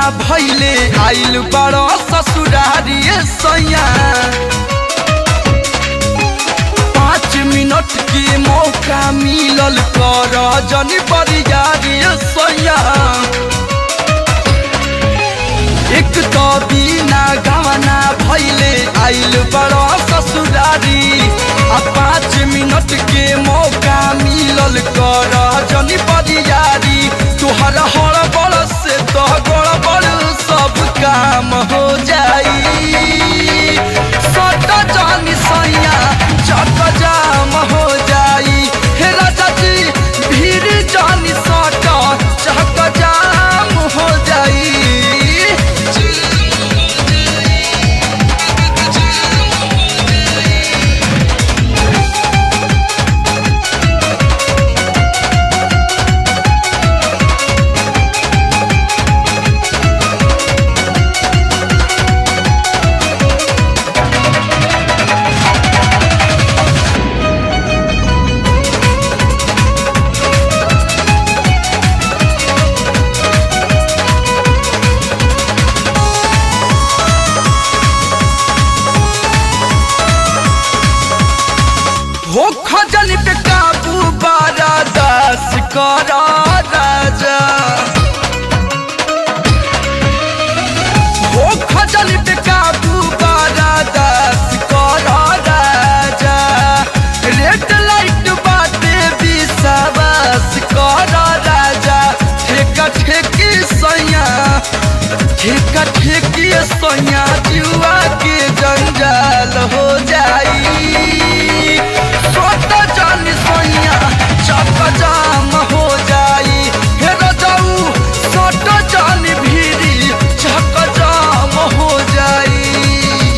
भैले आइल बड़ो ससुरारी सैया पाँच मिनट के मौका मिलल कर जनी बरियारी सैया एक तो बिना गवना भैले आइल बड़ो ससुरारी आ पाँच मिनट के मौका मिलल कर जनी बरियारी तुहर हड़बड़ से तो गड़बड़ सब काम हो जाई सट जानी सैया चक जाम हो जाई हे राजा जी भीड़ जानी सट चक जाम हो जाई हो खजल पे काबू बारा दास करा राजा हो खजल पे काबू बारा दास करा राजा रेड लाइट बाटे विश्वास करा राजा ठेका ठेकी सैया ठेका ठेकी सैया जुआ के जंजाल हो जाई सोत जान सैया चक जाम हो जाई हे रजाऊ सोत जान भीरी चक जाम हो जाई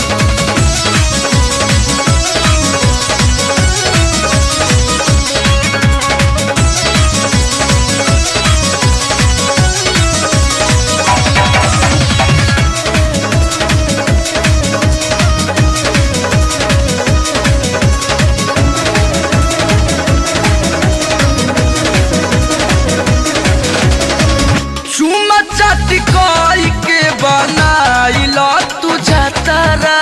चुमा चाटी कोई के बनाइल तू जतरा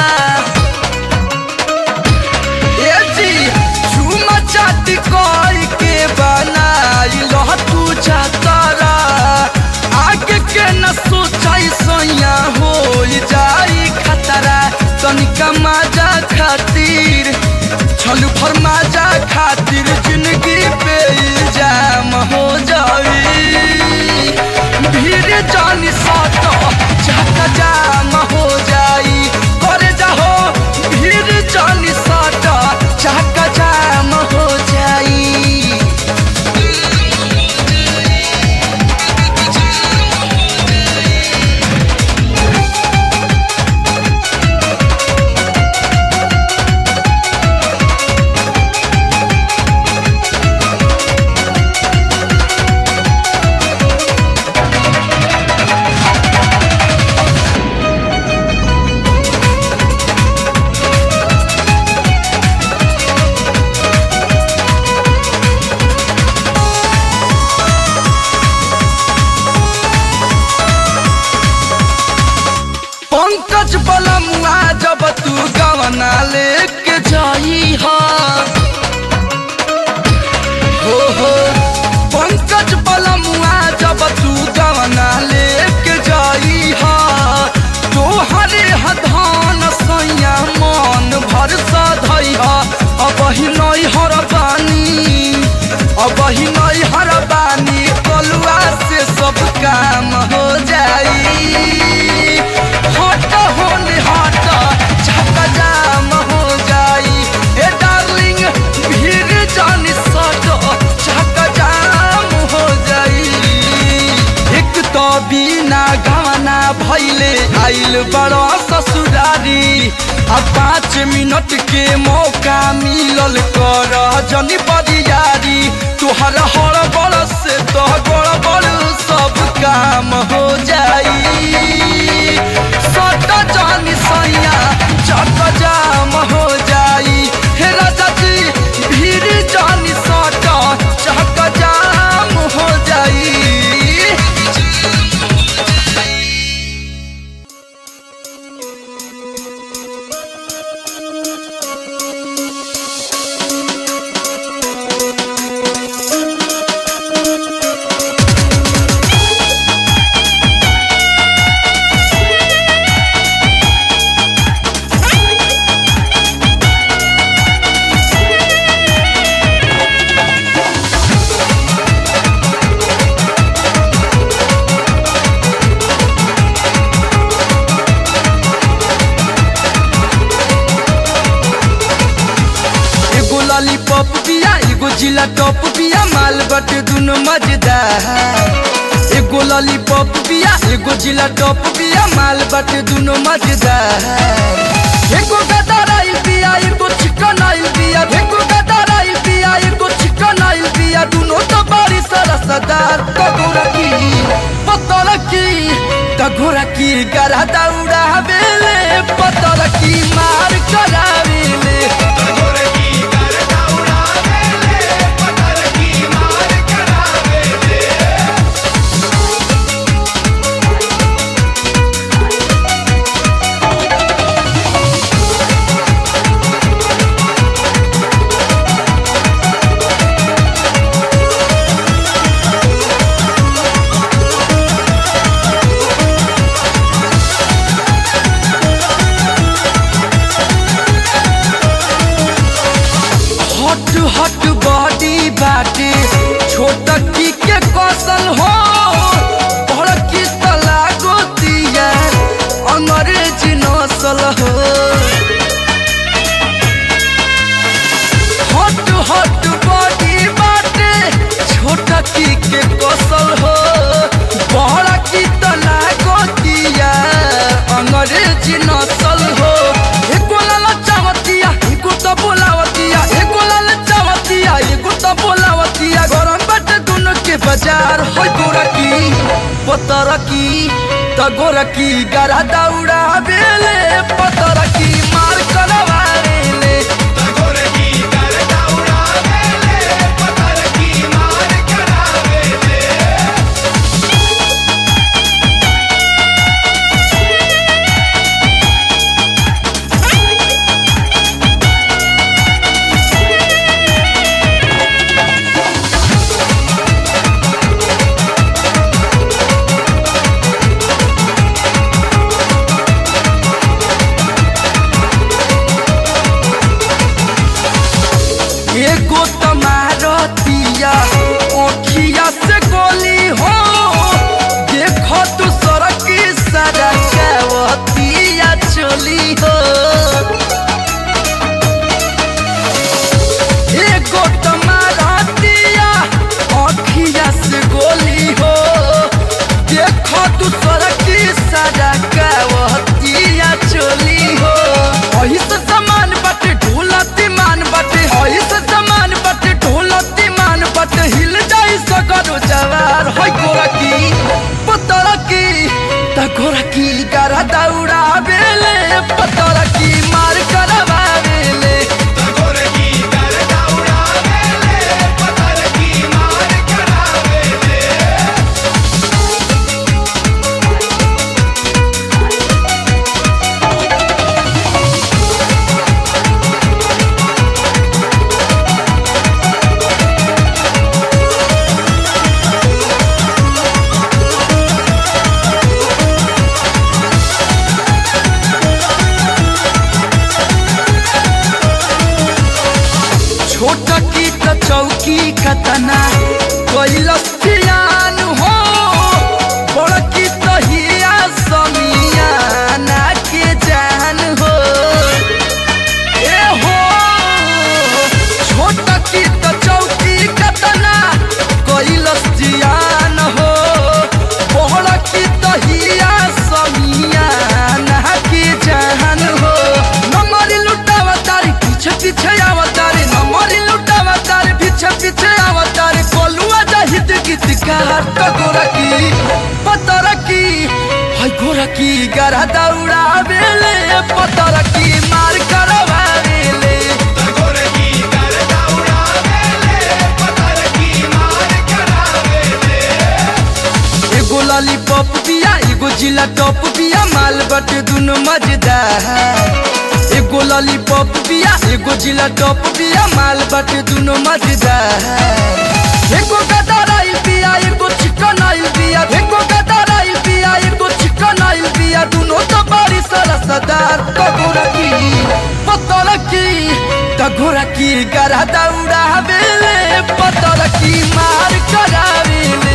ए जी चुमा चाटी कोई के बनाइल तू जतरा आगे के न सोचाई सैया हो जाई खतरा तनिका मजा खातिर छलू फरमाजा खातिर जिंदगी पे इल्जाम हो जाई भीड़ जानी साथ चाका जाम हो जाई करे जाहो भीड़ जानी साथ चाका जाम हो जाई पंकज बलमुआ जब तू गवना लेके जाई हा हो हो पंकज बलमुआ जब तू गवना लेके जाई हा तोहरे हधान सैया मन भर सधई हा अब ही नई हर बानी अब ही नई हर बानी कलुआ से सब काम हो जाई हट होने हट झक जाम हो जाई ए डार्लिंग भीड़ जानी सट झक जाम हो जाई एक तो बिना गवना भैले आइल बड़ो ससुरारी आ पाँच मिनट के मौका मिलल कर जनी बरियारी तुहर हड़बड़ से तो गड़बड़ सब काम हो जाई सट जानी सैया चक जाम हो जाई हे राजा जी भीड़ जानी सट चक जाम हो जाई जिला टॉप बिया माल बटे दुनो मजेदार एगो लॉलीपॉप बिया एगो जिला टॉप बिया माल बटे दुनो मजेदार एगो गदराई बिया एगो चिकन आइल बिया एगो गदराई बिया एगो चिकन आइल बिया दुनो तो बड़ी सरसदार कगोरा की पतला की कगोरा की गरा दौड़ा बेले पतला की मार करावेले हट हट बॉडी बाटे छोटकी के कौशल हो बड़की तला गोतिया अंग्रेजी नसल हो हट हट बॉडी बाटे छोटकी के कौशल हो बड़की तला गोतिया अंग्रेजी नसल हो एको लाला चावतिया एको तो बोलावतिया एको लाला चावतिया एको तो बोलावतिया गरम बाटे दोनों के बाजार होय गोरा की पतर की त गोरा की गरा दौड़ा बेले पतर की मार करवाले एगो तमारतिया ओखिया से गोली हो देखो तू सड़क सड़कवतिया चली हो एगो तमारतिया ओखिया से गोली हो देखो तू सड़क सड़कवतिया चली हो अही से समान बाटे ढोलती मान बाटे अही से समान बाटे ढोलती मान बाटे हिल जाई सगरो जवार होय गोरा की पतरा की त गोरा की गरा दौड़ा बेले पतरा की मार करवा बेले छोटा की त चौकी कतना कैलस जियान हो बड़ की त हिया समियाना के जान हो ए हो छोटा की त चौकी कतना कैलस जियान हो बड़ की त हिया समियाना के जान हो नमरी लुटावा तारी पीछे पीछे आवतारी नमरी लुटावा तारी पीछे पीछे आवतारी कोलुआ जाहिद गीत कार तो गोरा की पतरा की हाय गोरा की गरा दौड़ा बेले पतरा की मार करवा बेले एगो लॉलीपॉप बिया एगो जिला टॉप बिया माल बटे दुनो मजेदार एगो लॉलीपॉप बिया एगो जिला टॉप बिया माल बटे दुनो मजेदार एगो गदराई बिया एगो चिकन आइल बिया एगो गदराई बिया एगो चिकन आइल बिया दुनो तो बड़ी सरसदार कगोरा की पतला की कगोरा की गरा दौड़ा बेले पतला की मार करावेले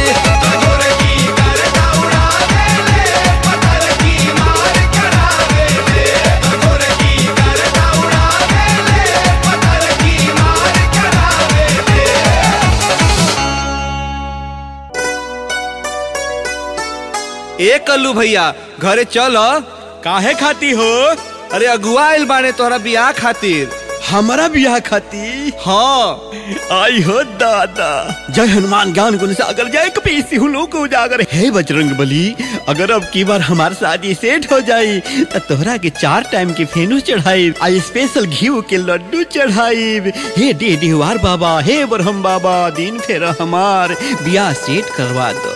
Yeah. कल्लू भैया घरे चल काहे खाती हो अरे अगुआ आइल बाने तोहरा बियाह खातिर हमारा बियाह खाती हाँ आई हो दादा जय हनुमान ज्ञान गुण सागर जय कपीसी हूँ लोग उजागर हे बजरंग बली अगर अब की बार हमार शादी सेट हो जाई तो तोहरा के चार टाइम के फेनू चढ़ाई आई स्पेशल घी के लड्डू चढ़ाई हे डे डिहवार बाबा हे बरहम बाबा दिन फेरा हमार बियाह सेट करवा दो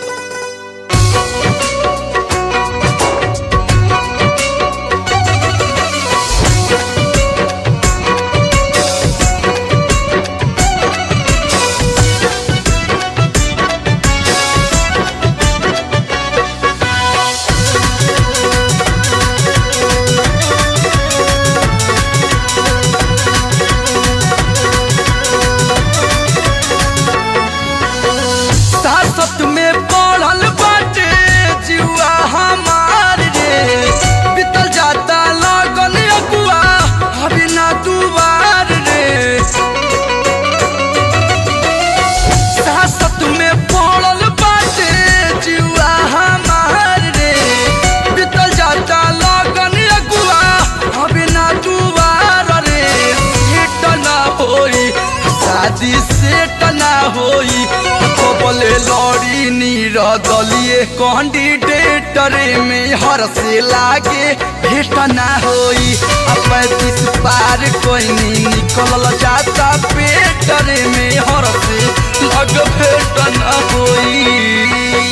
सासत में पढ़ल बाटे जुआ हमार रे बीतल जाता लगन अगुआ अभी ना दुआर रे सासत में पढ़ल बाटे जुआ हमार रे बीतल जाता लगन अगुआ अभी ना दुआर रे सेट ना होई शादी सेट ना होई बोले लड़ी नीर दलिए कैंडिडेटर में हर से लागे भेट ना होई आ पैंतीस पार कोई नहीं निकल जाता पेटर में हर से लग भेट ना होई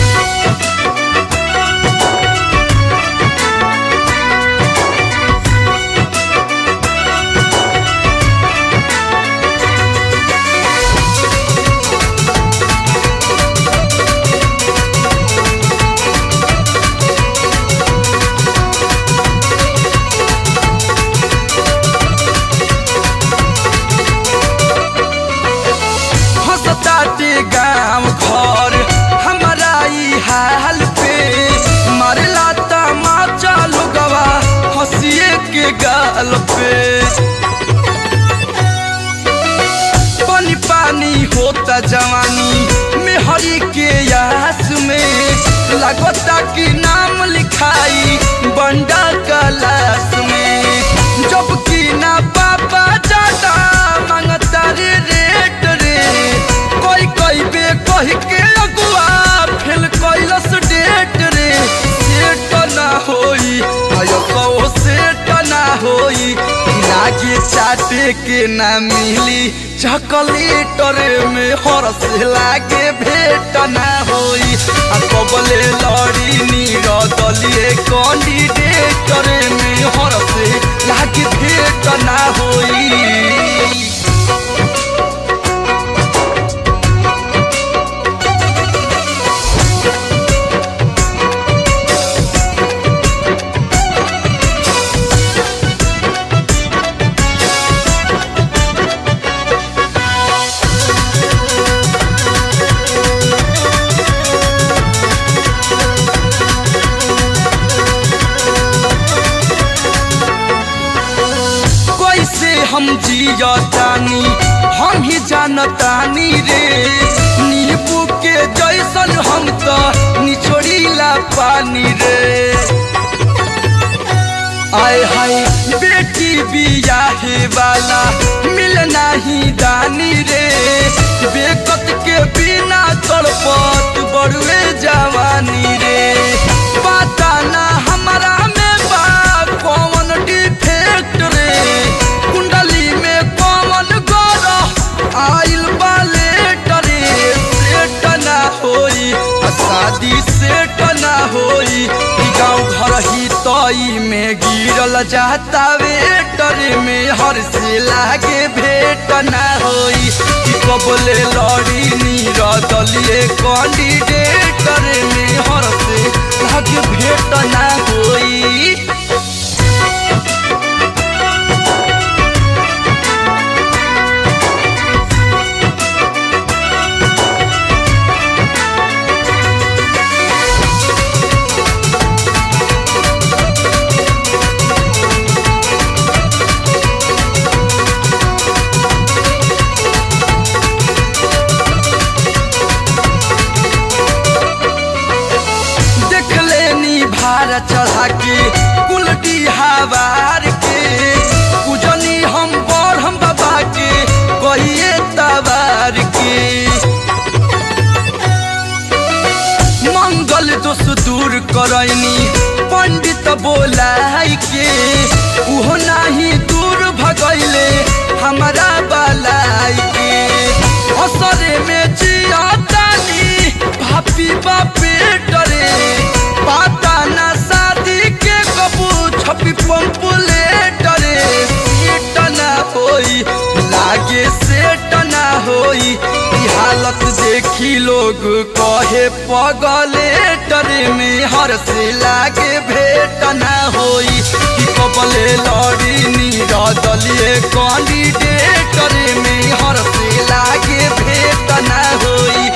हंसताटे गाँव घर हमारा ई हाल पे मारला तमाचा लोगवा हंसिए के गाल पे पानी पानी होता जवानी में हरी के यास में लगता कि नाम लिखाई बंडा कलास में जब कि ना पापा जाता मांगता रे रेट रे कोई कोई बे कह के अगुआ फेल कैलस डेट रे सेट ना होई आयो कहो सेट ना होई लागे चाटे के ना मिली चॉकलेटर में हरस लागे भेट ना होई आ कबले लड़ी नीर दलिए कैंडिडेटर में हरस लागे भेट ना होई कैसे हम जियतानी हम ही जानतानी रे नींबू के जैसन हम तो निचोड़ीला पानी रे आय हाय बेटी बियाहे वाला मिल नाही दानी रे बेकत के बिना तड़पत बड़ुए जवानी रे पता ना हमारा में बा कौन डिफेक्ट रे कुंडली में कौन गौर आइल बाले डरे सेट ना होई आ शादी सेट ना होई ई गाँव घर ही तई में गिरल जाता वेटर में हर से लागे भेट ना होई ई कबले लड़ी नीर दलिए कैंडिडेटर में हर से लागे भेट ना होई कुलटी हवार के पूजनी हम बड़ हम बाबा के कहिए तबार के मंगल दोष दूर करैनी पंडित बोलाई के उहो नाही दूर भगैले हमारा बलाई के असरे में जियातानी भापी बापे डरे पाता ना शादी के कबू छपी पंपुले डरे सेट ना होई लागे सेट ना होई ई हालत देखी लोग कहे पगले डरे में हर से लागे भेट ना होई कि कबले लड़ी निरदलिए कैंडिडेट में हर से लागे भेट ना होई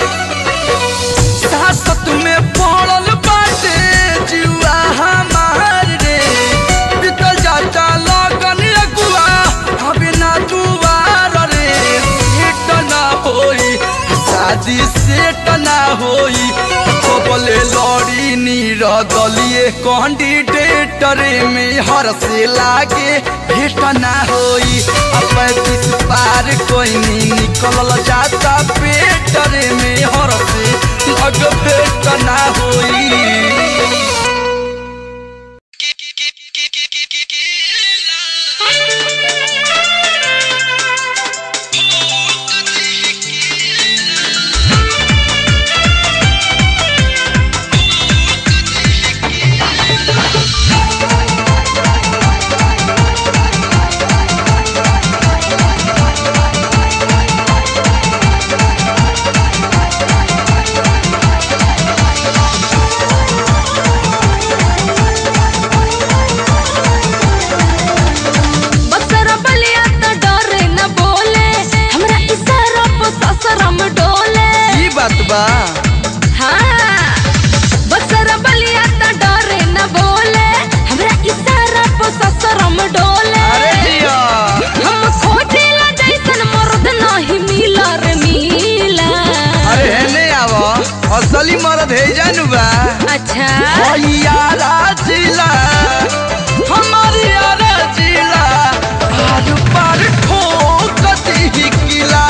सासत में पड़ल बाटे जुआ हमार रे बीतल जाता लगन अगुआ हबे ना दुआर रे सेट ना होई शादी सेट ना होई कबले लड़ी नीर दलिए कैंडिडेटर में हर से लागे भेट ना होई अब पैंतीस पार कोई नहीं निकल जाता पेटर में हर से लग भेट ना होई बक्सर बलिया त डरे न बोले हमरा इशारा पर ससरम डोले ई बात बा हाँ बक्सर बलिया त डरे न बोले हमरा इशारा पर ससरम डोले अरे जिया हम खोजिला जैसन मर्द नहीं मिला रे मिला अरे हेने आव असली मरद है जानू बा अच्छा यारा जिला हमारी यारा जिला आर पार ठोक दी किला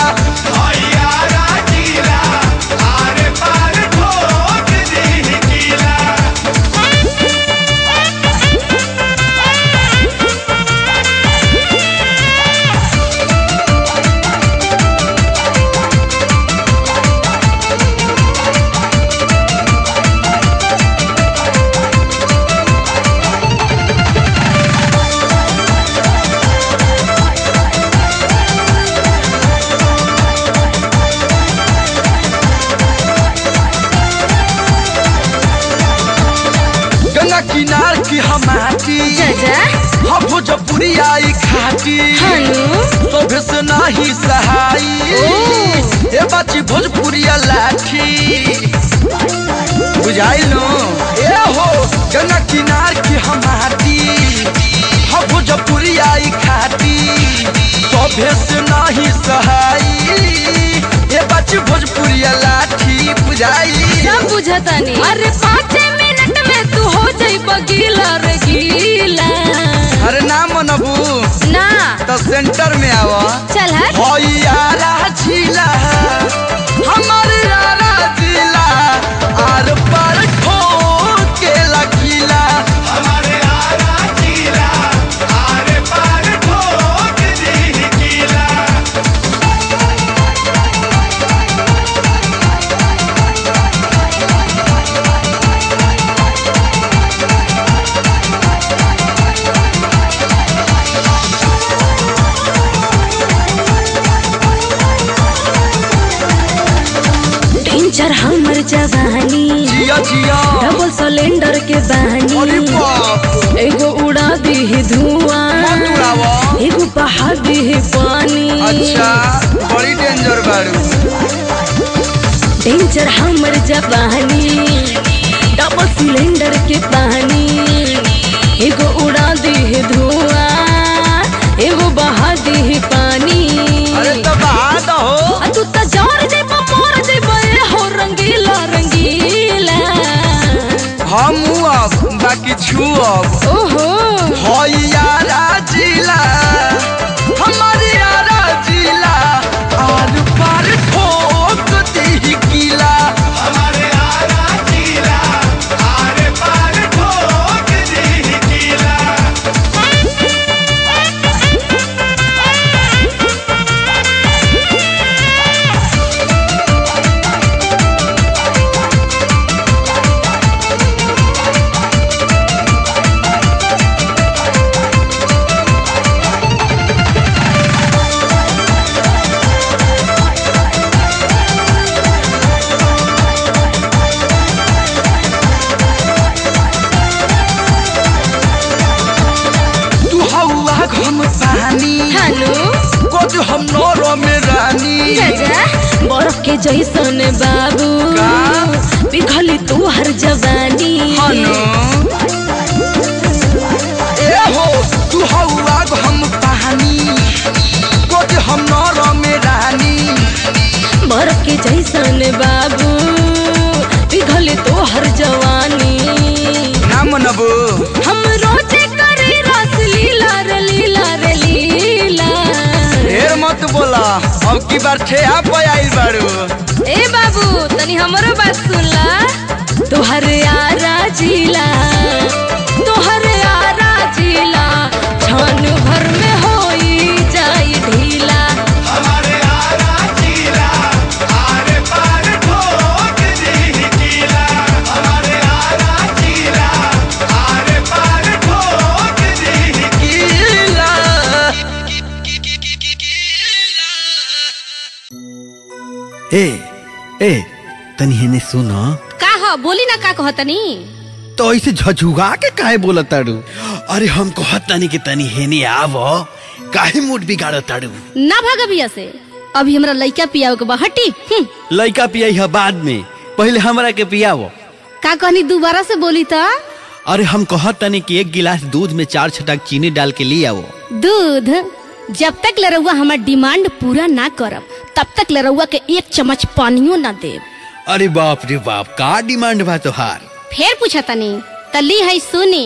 गंगा किनार की हमाटी जजा हम भोजपुरी आई खाटी हनु सोभे से नाही सहाई ओ। ए बाची भोजपुरिया लाठी बुझाइल नो ए हो गंगा किनार की हमाटी हम भोजपुरी आई खाटी सोभे से नाही सहाई ए बाची भोजपुरिया लाठी बुझाई सब बुझतानी अरे पाँच मिनट में तू हो जाई बगीला रे गीला अरे ना मनबू ना तो सेंटर में आवा चल हट होई यारा झीला हमर यारा जिला आर पार ठोके लकीला डेंजर हमर जवानी जिया जिया डबल सिलेंडर के अरे बहानी बाप एगो उड़ा दी धुआं मत उड़ावा एगो बहा दी पानी अच्छा बड़ी डेंजर बाड़ू डेंजर हमर जवानी डबल सिलेंडर के पानी एगो उड़ा दी धुआं एगो बहा दी पानी अरे तो बात हो आ तू त जार जेब मोर जेब ए हो रंगीला रंगीला हम अब बाकी छू अब ओहो के जैसन बाबू का? पिघली तू हर जवानी हनो ए हो तू हऊ आग हम पानी कोज हम नर में रानी मर के जैसन बाबू पिघली तू हर जवानी ना मनबो हम रोजे करे रस लीला रे लीला रे लीला ढेर मत बोला अब की बार ठेहा पे आइल बाड़ू ए बाबू तनी हमरो बात सुनला तोहर आरा जिला तोहर आरा जिला छान भर में होई जाई ढीला गीला ए ए तनी हेने सुन का ह बोली ना का कहतनी तो ऐसे झझुगा के काहे बोलत ताड़ू अरे हम कहत तनी कि तनी हेने आव काहे मूड बिगाड़ ताड़ू ना भाग अभी से अभी हमरा लइका पियाओ के बहटी लइका पियाई है बाद में पहले हमरा के पियावो का कहनी दोबारा से बोली त अरे हम कहत तनी कि एक गिलास दूध में चार छटाक चीनी डाल के ले आओ दूध जब तक लरौआ हमार डिमांड पूरा ना करब तब तक लरौआ के एक चम्मच पानियो ना देब अरे बाप रे बाप का डिमांड बा तोहार फेर पूछा तनी तली है सुनी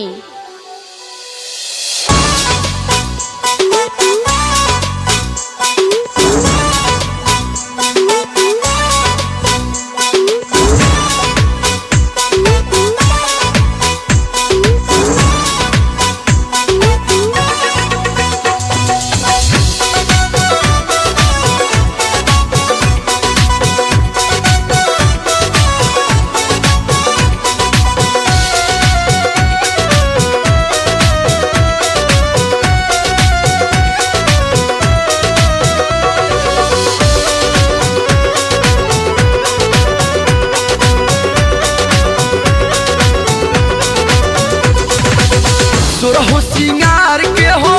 सोरहो सिंगार के हो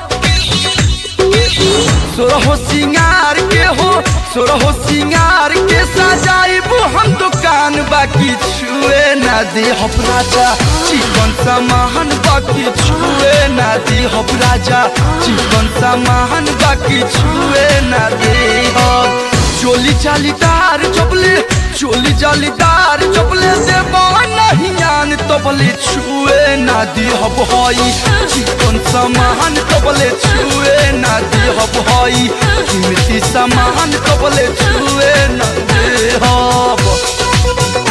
सोरहो सिंगार के हो सोरहो सिंगार के सजाइबू हम दुकान बाकी छुए ना दे हम राजा चिकन सामान बाकी छुए ना दे हम राजा चिकन सामान बाकी छुए ना दे हम चोली जालीदार चपले चोली जालीदार चपले देबा नहीं आन तबले छुए ना दी हब हई चिकन सामान तबले छुए ना दी हब हई कीमती सामान तबले छुए ना दे हब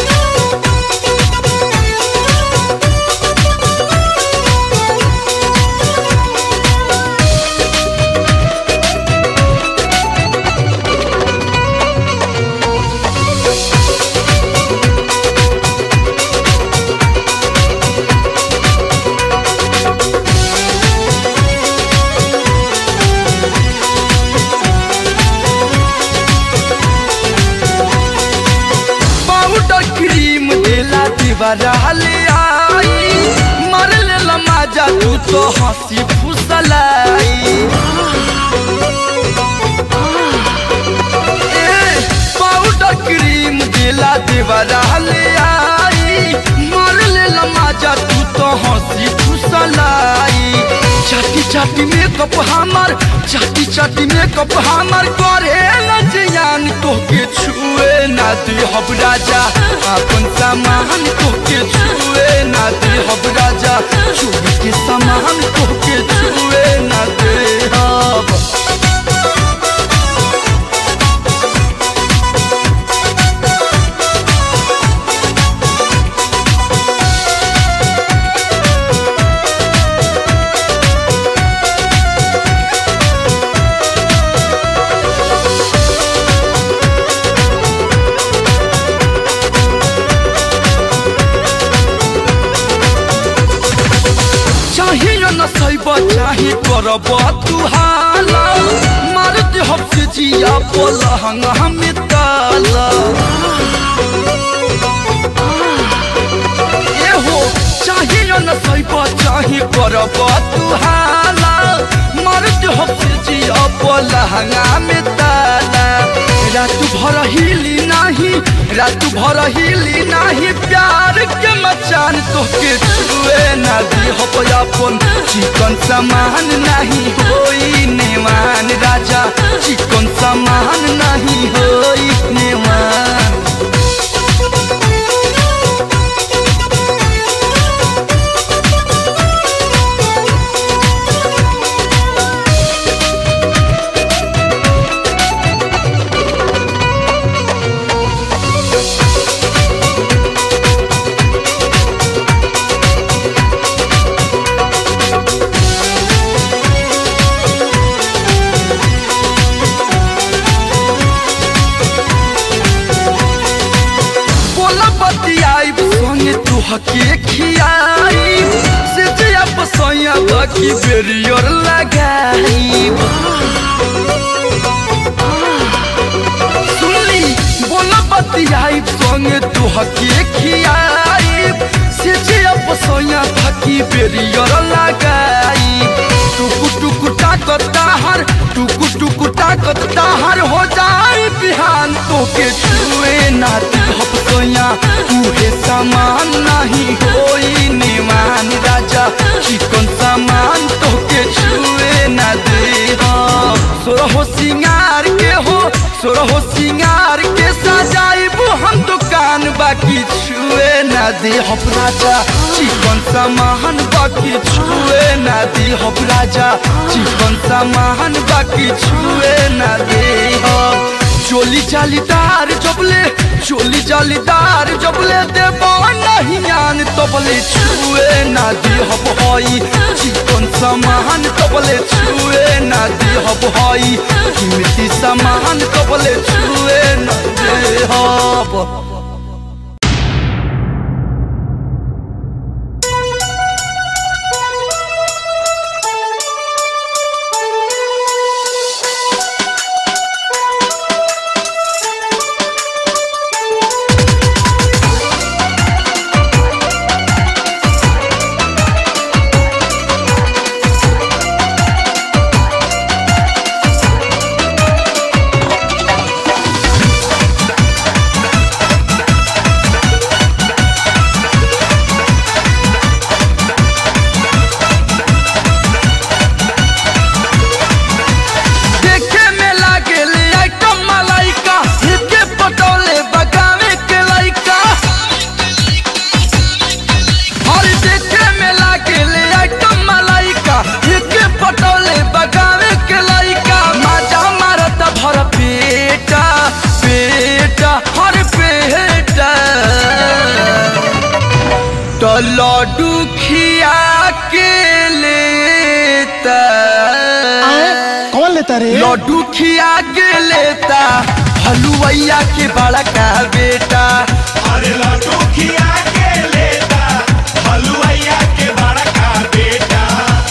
पाउडर क्रीम देला दीवारा ले आई मार लेला माजा तू तो हंसी फुसलाई ए, पाउडर क्रीम देला दीवारा ले आई मार लेला माजा तू तो हंसी फुसलाई चाटी चाटी मेकअप हमार चाटी चाटी मेकअप हमार करे लजियान तोके छुए ना दे हब राजा अपन सामान तोके छुए ना दे हब राजा चोरी के सामान तोके छुए ना दे हब चाहिए न सैब चाहे करब तू हाला मारती हफ्ते जिया पलहंग हमें ताला ए हो चाहिए न सैब चाहे करब तू हाला मारती हफ्ते जिया पलहंग में ताला रात भर हिली नाही रात भर हिली नाही प्यार के मचान तोके छुए ना दी हो अपन चिकन सामान नहीं होई नेवान राजा चिकन सामान नहीं होई नेवान बोला बतियाई संगे तू हके खियाई से जया पसैया बाकी बेरियर लगाई सुनली बोला बतियाई संगे तू हके खियाई से जया पसैया बाकी बेरियर लगाई टुकु टुकु ताकत ताहर टुकु टुकु ताकत ताहर हो जाए बिहान तोके छुए नाती हप सोया उहे सामान नहीं होई निमान राजा चिकन सामान तोके छुए ना दे सोरहो सिंगार के हो सोरहो सिंगार के सजाइबू हम दुकान बाकी छुए ना दे हप राजा चिकन सामान बाकी छुए ना दे हप राजा चिकन सामान बाकी छुए ना दे हप चोली जालीदार जबले चोली जालीदार जबले देबो नहीं आन तबले छुए ना दी हब हई चिकन सामान तबले छुए ना दी हब हई कीमती सामान तबले छुए ना दे हब देखे में लागेल आइटम मलाइका हिके पटोले बगावे के लाइका और देखे में लागेल आइटम मलाइका हिके पटोले बगावे के लाइका माजा मारत भर पेटा पेटा हर पेटा तो लड्डू खिया के लेता कौन लेता रे लड्डू खिया के लेता हलुवैया के बड़ा का बेटा अरे लड्डू खिया के लेता हलुआइया के बड़ा का बेटा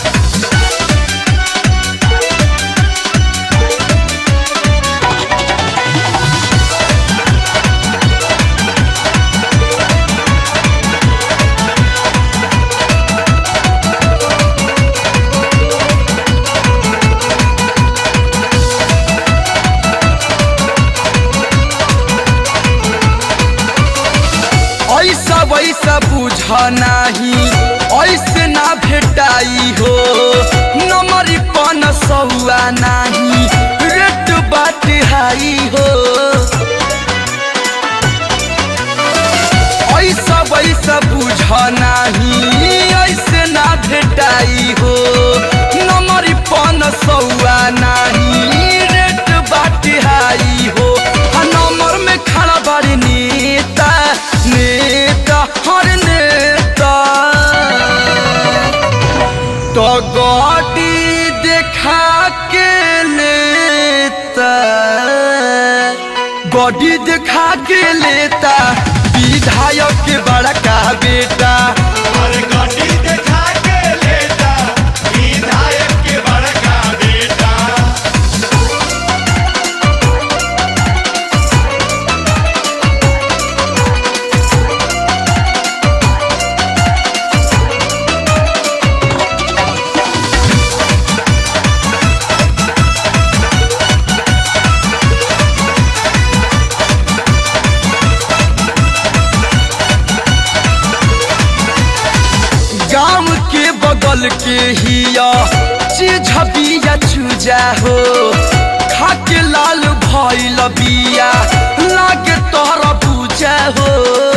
ऐसा वैसा बुझ नाही ऐसे ना भेटाई हो नमरी पन सौआ नाही रेट बात हाई हो ऐसा वैसा बुझ नाही ऐसे ना भेटाई हो नमरी पन सौआ नाही रेट बात हाई हो आ नंबर में खड़ा बारी नेता नेता हर नेता तो गाड़ी देखा के लेता गाड़ी देखा के लेता विधायक के बड़ा का बेटा अरे गाड़ी देखा के लेता विधायक के बड़ा का बेटा बगल के हिया चीज बिया चूजा हो खाके लाल भइल बिया लागे तोहरा पूजा हो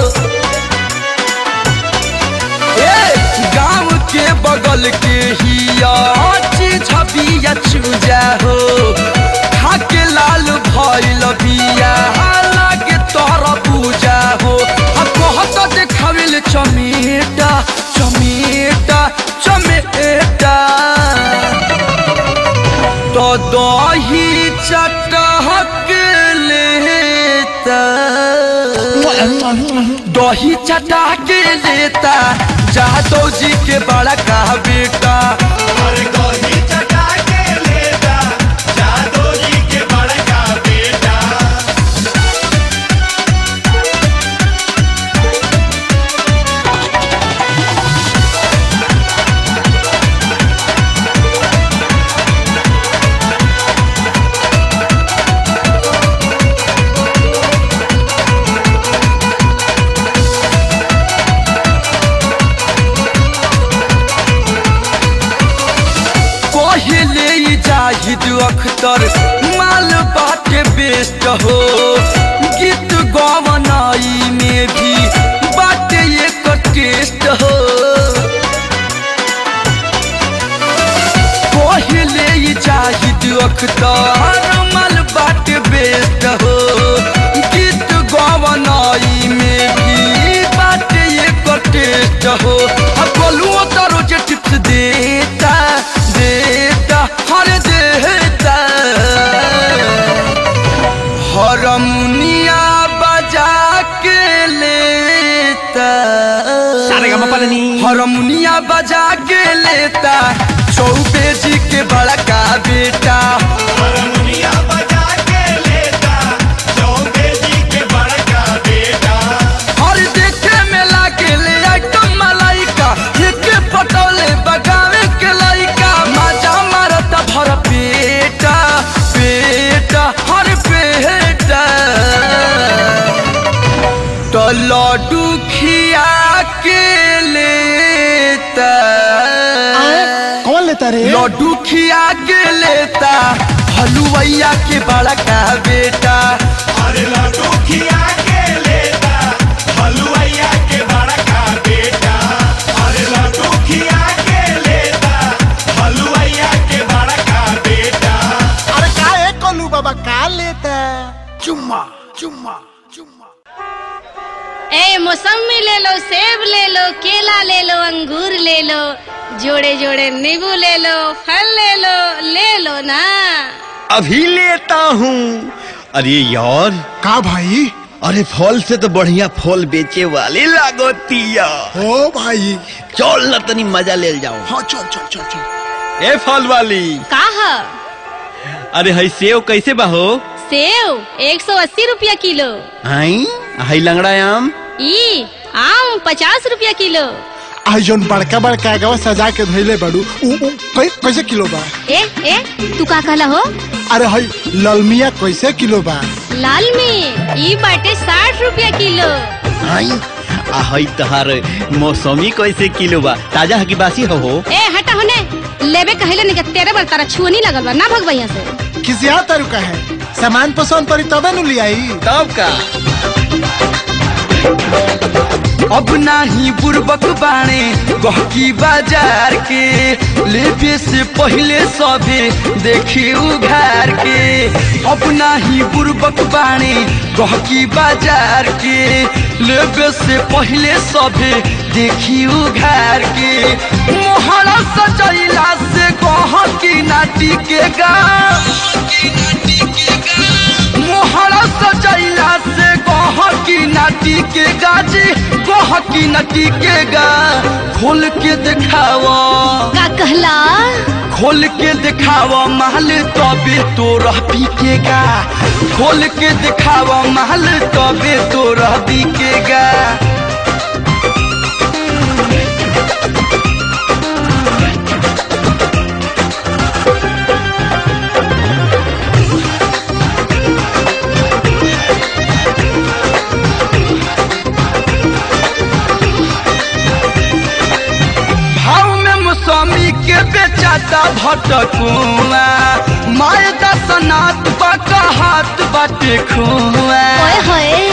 ए गांव के बगल के हिया चीज बिया चूजा हो खाके लाल भइल बिया लागे तोहरा पूजा हो आ कहत देखाविल चमेटा चमेटा चमेटा तो दही चटहक लेता दही चटा के लेता जादव जी के बड़ा का बेटा अरे दही चटा के लेता जादो जी के बड़का बेटा पहले ही जाहिद अख्तर माल बाटे बेस्ट हो गीत गवनाई में भी बाटे एक टेस्ट हो पहले ही जाहिद अख्तर माल बाटे बेस्ट हो गीत गवनाई में भी बाटे एक टेस्ट हो अब बोलूँ तो रोज टिप्स देता देता हर देता हरमुनिया बजा के लेता हरमुनिया बजा के लेता चौबे जी के बड़का बेटा हारमोनिया बजा के लेता चौबे जी के बड़का बेटा और देखे में लागे ले आइटम मलाइका एक पटोले बगावे के लाइका मजा मारता भर पेटा पेटा हर पेटा तो लड्डू खिया के लेता कौन लेता रे लड्डू खिया के लेता हलुवैया के बड़ा का बेटा अरे लड्डू खिया के लेता हलुआइया के बड़का बेटा अरे लड्डू खिया के लेता हलुआइया के बड़का बेटा अरे का है कोलू बाबा का लेता चुम्मा चुम्मा चुम्मा ए मौसमी ले लो सेब ले लो केला ले लो अंगूर ले लो जोड़े जोड़े नींबू ले लो फल ले लो ले लो ना अभी लेता हूँ अरे यार का भाई अरे फल से तो बढ़िया फल बेचे वाले लागोतिया हो भाई चल ना तनी मजा ले जाओ हाँ चल चल चल चल ए फल वाली का है अरे हई सेव कैसे बहो सेव एक सौ अस्सी रुपया किलो आई हई लंगड़ा आम ई आम पचास रुपया किलो आई जोन बड़का बड़का गवा सजा के धइले बड़ू उ उ कै, कैसे किलो बा ए ए तू का कहला हो अरे हई ललमिया कैसे किलो बा लाल में ई बाटे साठ रुपया किलो आई आ हई तहार मौसमी कैसे किलो बा ताजा है कि बासी हो हो ए हटा होने लेबे कहले नहीं कि तेरे बार तारा छुअनी लगल बा ना भगवा यहाँ से किसी यहाँ तरीका है सामान पसंद पड़ी तबे नु लियाई तब का अब नाही बुर्बक बाणे गहकी बाजार के लेबे से पहले सबे देखी उघार के अब नाही बुर्बक बाणे गहकी बाजार के लेबे से पहले सबे देखी उघार के मोहरा सजैला से गहकी नाटी के गा मोहरा सजैला से गहकी नाटी के गाजी गहकी नटी के गा खोल के दिखावा का कहला खोल के दिखावा महल तबे तो रह पीकेगा खोल के दिखावा महल तबे तो रह पीकेगा भाव में मौसमी मौसमी के बेचाता भटकुआ माय दसनाथ बका हाथ बाटे खुआ ओए होए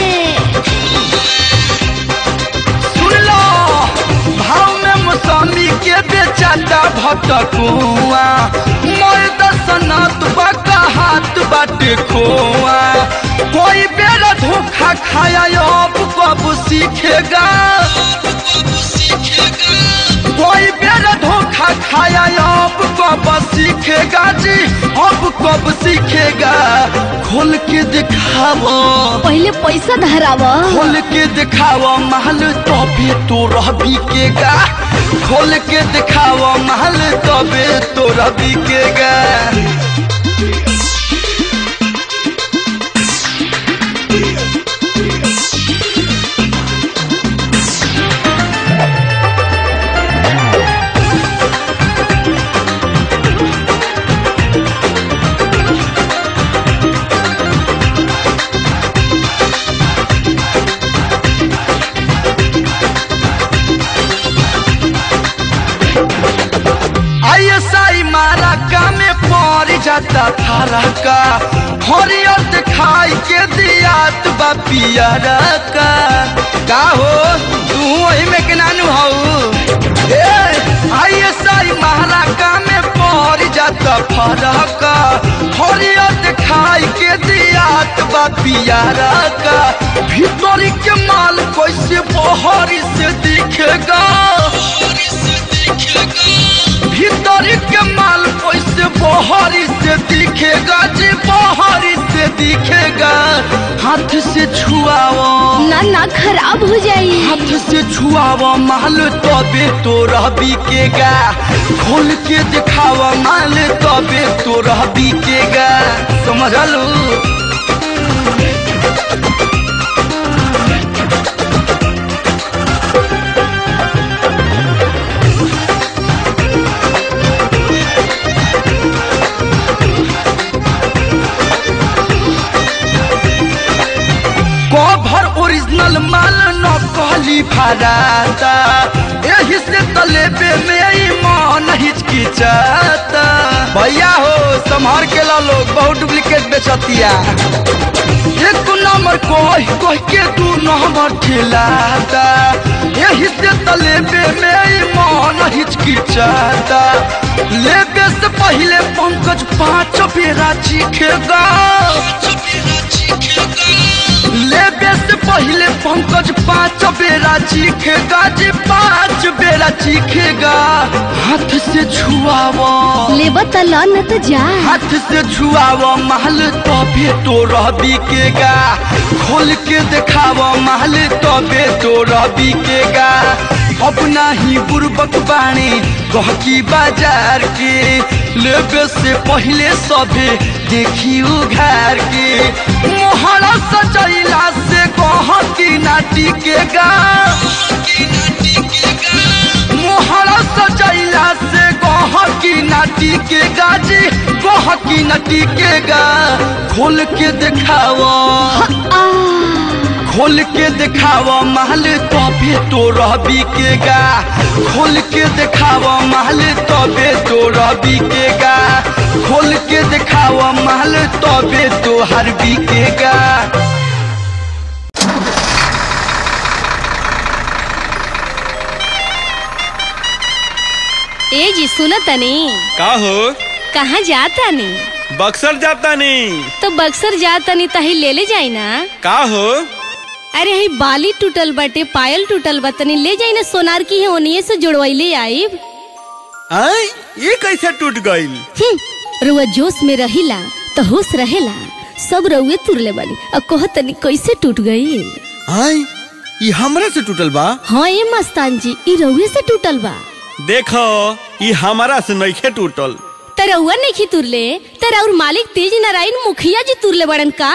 सुन लो भाव में मौसमी के बेचाता भटकुआ माय दसनाथ बका हाथ बाटे खोआ कोई बेरा धोखा खाया अब कब सीखेगा कोई बेरा धोखा खाया अब कब सीखेगा जी अब कब सीखेगा खोल के दिखाओ पहले पैसा धरावा खोल के दिखाओ महल तबे तो रह बिकेगा खोल के दिखाओ महल तबे तो रह बिकेगा आईएसआई मारा का में पड़ जाता थारा का हरियत खाई के दियात बा पियरा का का हो तू वही में के नानू हऊ ए आईएसआई मारा का में पड़ जाता फरक हरियत खाई के दियात बा पियरा का भीतरी के माल कैसे बहरी से दिखेगा भीतर के माल कैसे बहरी से दिखेगा जी बहरी से दिखेगा हाथ से छुआओ ना ना खराब हो जाई हाथ से छुआओ माल तबे तो रह बिकेगा खोल के दिखाओ माल तबे तो रह बिकेगा समझलू कभर ओरिजिनल माल न कहली फराता एही से तलेबे में ई मन हिचकिचाता भैया हो संभार के ला लोग बहुत डुप्लीकेट बेचतिया एक नंबर कह कह के दू नंबर ठेलाता एही से तलेबे में ई मन हिचकिचाता लेबे से पहले पंकज पांच बेरा चीखेगा लेबे से पहले पंकज पांच बेरा चीखेगा जी पांच बेरा चीखेगा हाथ से छुआवा लेबा त ल न त जा हाथ से छुआवा महल तबे तो रह बिकेगा खोल के दिखावा महल तबे तो रह बिकेगा अपना ही बुर्बक बाणी गहकी बाजार के लेबे से पहले सभे देखी उघार के मोहरा सजैला से गहकी ना टिकेगा मोहरा सजैला से गहकी ना टिकेगा जी गहकी ना टिकेगा खोल के दिखावा आ खोल के दिखावा महल तबे तो रह बिकेगा खोल के दिखावा महल तबे तो रह बिकेगा खोल के दिखावा महल तबे तो हर बिकेगा ए जी सुन तनी का हो कहाँ जाता नी बक्सर जाता नहीं तो बक्सर जाता नी तही ले ले जाई ना का हो अरे हई बाली टूटल बाटे पायल टूटल बा तनी ले जाई ना सोनार की है ओनिए से जुड़वैले आईब आय ये कैसे टूट गईल हम्म, रुआ जोश में रहिला तो होश रहेला सब रउए तुरले बानी अब कह तनी कैसे टूट गई आय ये हमरा से टूटल बा हाँ ये मस्तान जी ई रउए से टूटल बा देखो ये हमारा से नइखे टूटल त रउआ नहीं तुरले त और मालिक तेज नारायण मुखिया जी तुरले बड़न का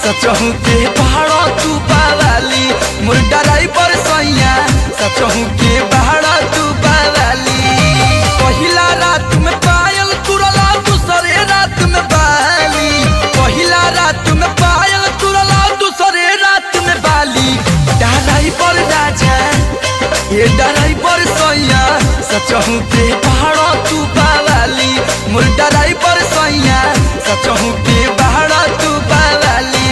सचहू के पहाड़ा तू पावाली मोर ड्राइवर सैया सचहू के पहाड़ा तू पावाली पहिला रात में पायल तुरला दूसरे रात में बाली पहिला रात में पायल तुरला दूसरे रात में बाली ड्राइवर राजा ये ड्राइवर सैया सचहू के पहाड़ा तू पावाली मोर ड्राइवर सैया सचहू के पहाड़ा तू पावाली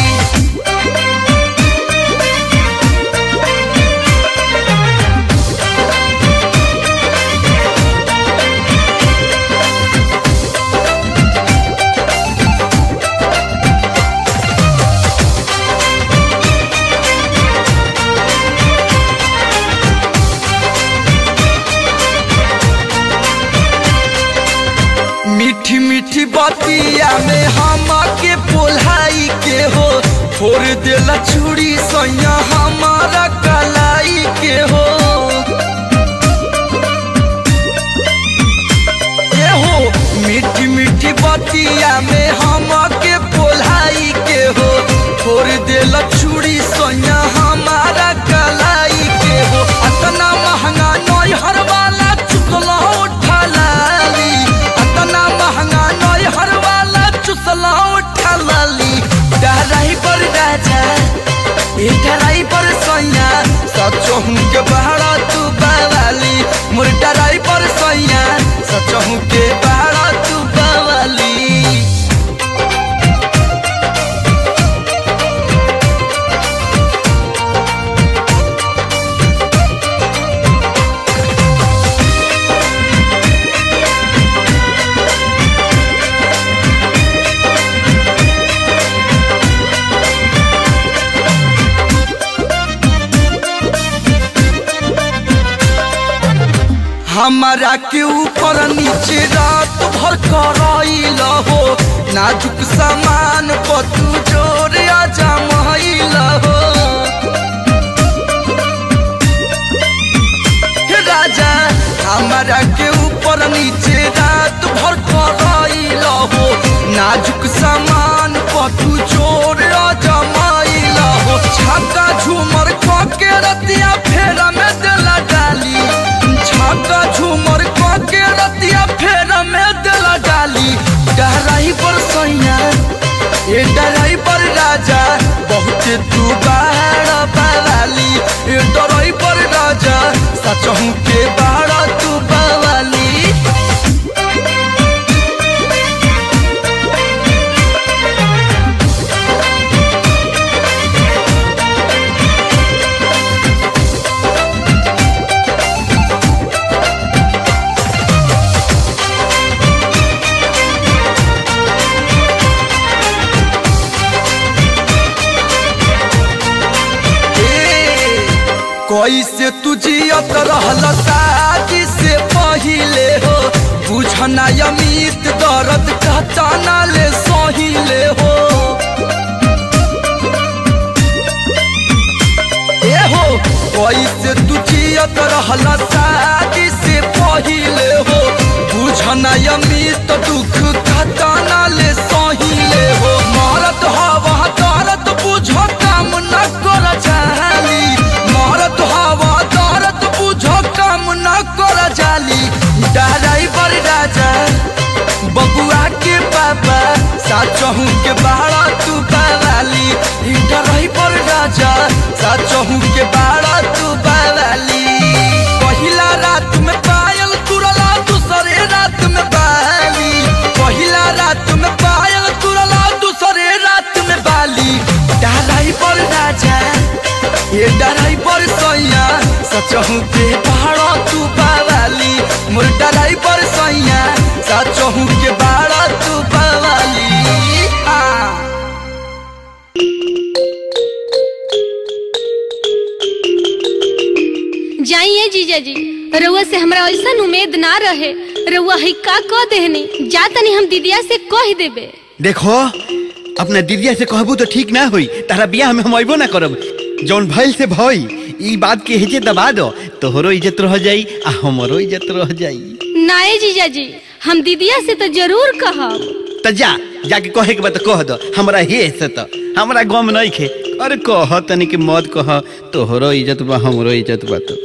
मीठी मीठी बतिया में हम के पोलाई के हो फोड़ देला चूड़ी सैया हमारा कलाई के हो ए हो मीठी मीठी बतिया में हम के पोलाई के हो फोड़ देला चूड़ी सैया हमारा कलाई के हो अतना महंगा नई हर वाला चुकला उठा लाली अतना महंगा नई हर वाला चुसला उठा लाली डराई पर राजा ए डराई पर सैया सचहू के बहरा तू बावाली मोर डराई पर सैया सचहू के बहरा तू बावाली हमारा के ऊपर नीचे रात भर कराइल हो नाजुक सामान पर तू जोर जमाइल हो हे राजा हमारा के ऊपर नीचे रात भर कराइल हो नाजुक सामान पर तू जोर जमाइल हो छक्का झूमर के रतिया फेरा में दिला डाली छक्का झूमर के रतिया फेरा में दिला डाली डराई पर सैया ए डराई पर राजा बहुत तू बाहर पावाली ए डराई पर राजा सचहू के बाहर तू पावाली कैसे तू जियत रहल शादी से पहिले हो बुझना अमित दर्द कहताना ले सहिले हो ए हो कैसे तू जियत रहल शादी से पहिले हो बुझना अमित दुख कहताना ले सहिले हो मरत हवा दर्द बुझ काम न कर चाहली मरत हवा दर्द बुझ काम न कर जाली ड्राइवर राजा बबुआ के पापा साचहू के बाड़ा तू बावाली ड्राइवर राजा साचहू के बाड़ा तू बावाली पहिला रात में पायल तुरला दूसरे रात में बाली पहिला रात में पायल तुरला दूसरे रात में बाली ड्राइवर राजा ये ड्राइवर सैया सचहू के पहाड़ा तू पावाली मोर ड्राइवर सैया सचहू के बाड़ा तू पावाली आ जाइए जीजा जी रउआ से हमरा ऐसा उम्मीद ना रहे रउआ है का कह देहनी जा तनी हम दीदिया से कह देबे देखो अपना दीदिया से कहबू तो ठीक ना होई तारा बियाह में हम अबो ना करब जौन भइल से भई ई बात के हेजे दबा दो तोहरो इज्जत रह जाई आ हमरो इज्जत रह जाई नाए जीजा जी हम दीदिया से तो जरूर कहब त जा जाके कहे के बात कह दो हमरा हे से तो हमरा गम नहीं खे अरे कह तनी के मत कह तोहरो इज्जत बा हमरो इज्जत बा तो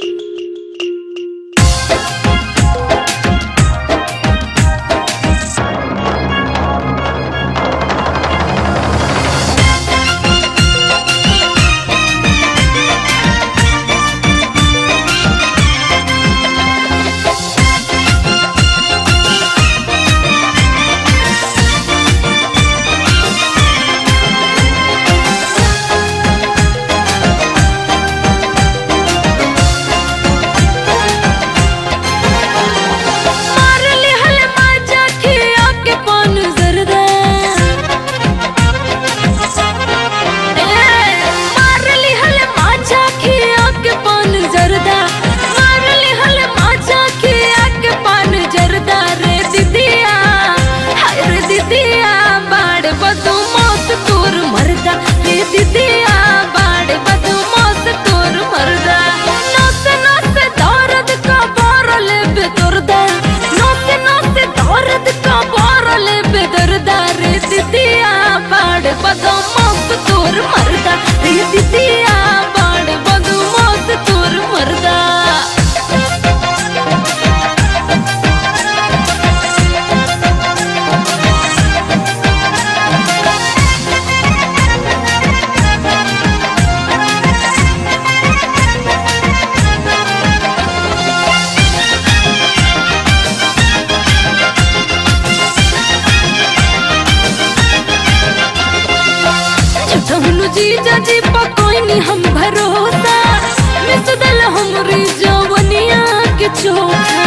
मार लिहल माजा खिया के पान जरदा ए, मार लिहल माजा खिया के पान जरदा मार लिहल माजा खिया के पान जरदा रे दीदिया हाय रे दीदिया बाड़ बदू मौत तोर मरदा रे दीदिया बाड़ बदू मौत तोर मरदा नस नस दर्द का बारल बेदर्दा नस नस दर्द का बारल बेदर्दा रे दीदिया बाड़ बदू मौत तोर मरदा रे दीदिया बाड़ बदू मौत तोर मरदा झूठनु जीजा जी पकोइनी हम भरोसा मिस दल हमरी जवनिया के चोखा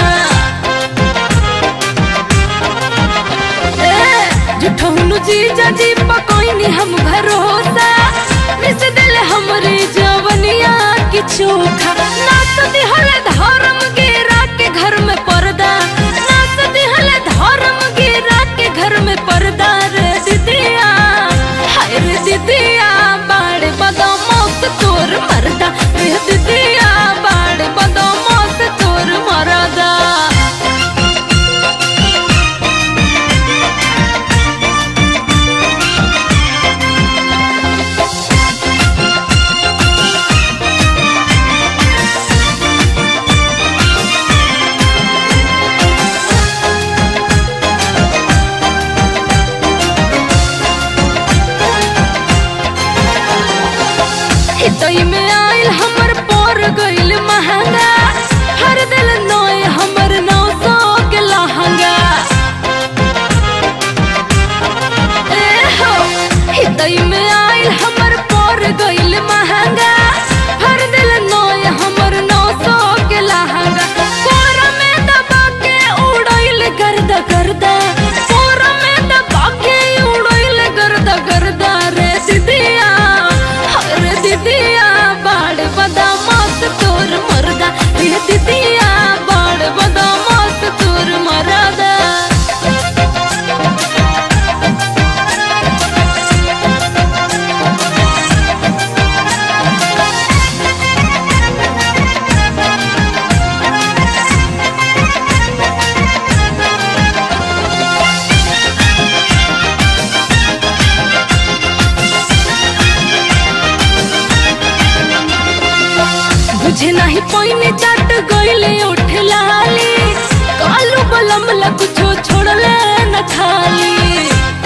ए, झूठनु जीजा जी पकोइनी हम भरोसा मिस दल हमरी जवनिया के चोखा नाच दिहल धर्म गिरा के घर में पर्दा नाच दिहल धर्म गिरा के घर में पर्दा रे दीदिया हाय रे दीदिया बाड़ बदमाश तोर मरदा रे दीदिया बाड़ बदमाश तोर मरदा हितई में आइल हमर पर गइल महंगा हर दिल नोय हमर नौ सौ के लहंगा ए हो हितई में आइल हमर पर गइल महंगा हर दिल नोय हमर नौ सौ के लहंगा कोर में दबा के उड़इल गर्द गर्दा कोर में दबा के उड़इल गर्द गर्दा रे दीदिया रे दीदिया बाड़ बदमाश तोर मरदा रे दीदिया बाड़ बदमाश तोर मरदा बुझे नहीं पैनी चट गइले उठ लाली कालू बलम ला कुछो छोड़ले न खाली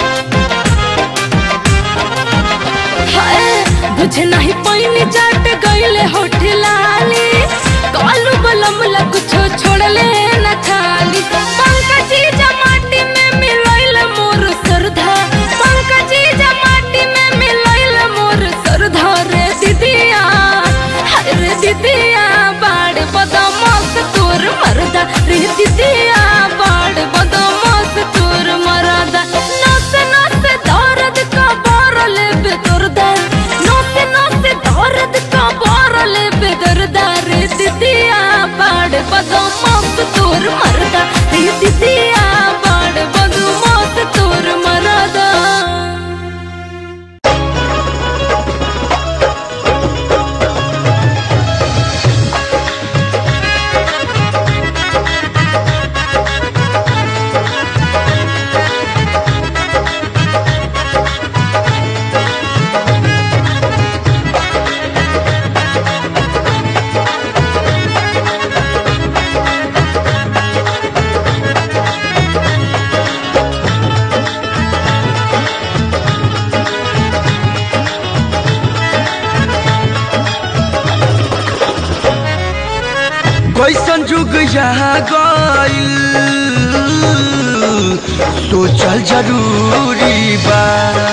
हाय बुझे नहीं पैनी चट गइले होठ लाली कालू बलम ला कुछो छोड़ले न खाली पंकजी जमाटी में मिलइल मोर सरधा पंकजी जमाटी में मिलइल मोर सरधा रे दीदिया हाय रे दीदिया बाड़ बदमाश तोर मरदा रे दीदिया बाड़ बदमाश तोर कैसन जुग यहाँ गइल सोचल जरूरी बा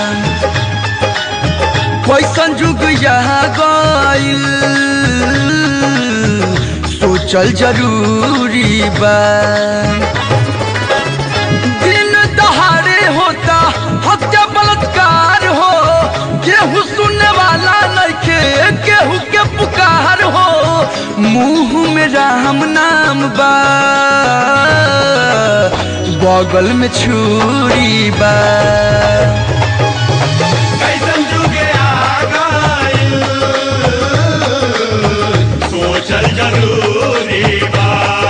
कैसन जुग यहाँ गइल सोचल जरूरी बा दिन दहाड़े होता हत्या बलात्कार हो केहू सुनने वाला नइखे केहू के पुकार हो मुंह में राम नाम बा बगल में छुरी बा कैसन जुगे आ गइल सोचल जरूरी बा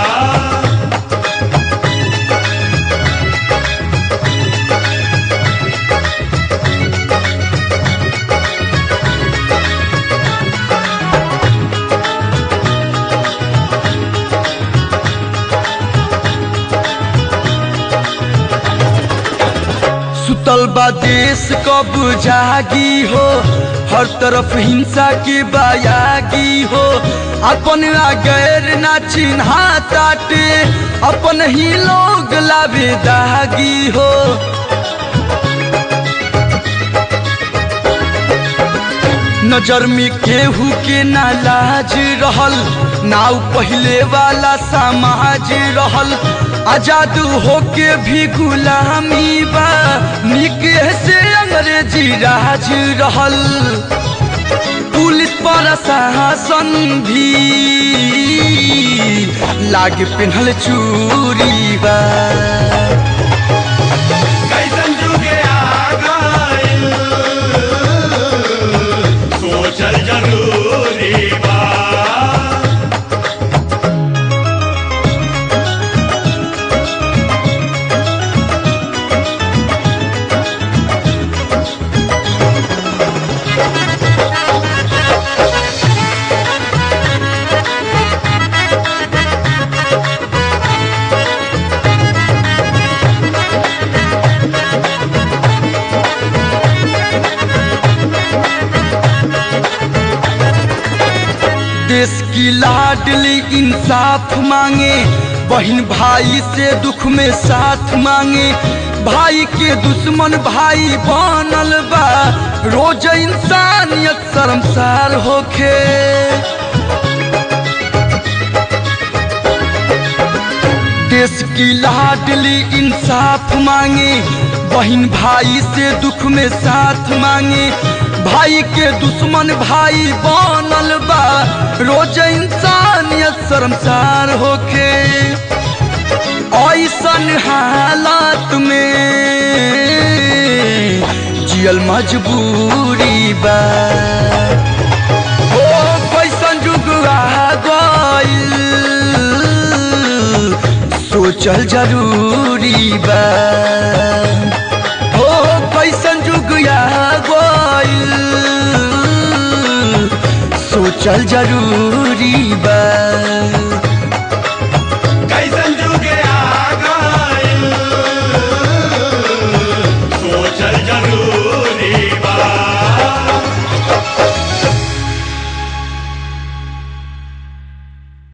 सुतल बा देश कब जागी हो हर तरफ हिंसा के बायागी हो अपन आ गैर ना चिन्हा ताटे अपन ही लोग लावे दागी हो नजर में केहू के ना लाज रहल नाउ पहले वाला समाज रहल आजाद होके भी गुलामी बा निके से अंग्रेजी राज रहल पुलिस प्रशासन भी लागे पिन्हल चूरी बा कैसन जुगे आ गइल सोचल जरूरी बा देश की लाडली इंसाफ मांगे बहन भाई से दुख में साथ मांगे भाई के दुश्मन भाई बनल बा रोज इंसानियत शर्मसार होखे देश की लाडली इंसाफ मांगे बहन भाई से दुख में साथ मांगे भाई के दुश्मन भाई बनल बा रोज इंसानियत शर्मसार होके ऐसन हालात में जियल मजबूरी बा ओ कैसन जुग आ गइल सोचल जरूरी बा हो कैसन जुग आ गइल सोचल जरूरी बा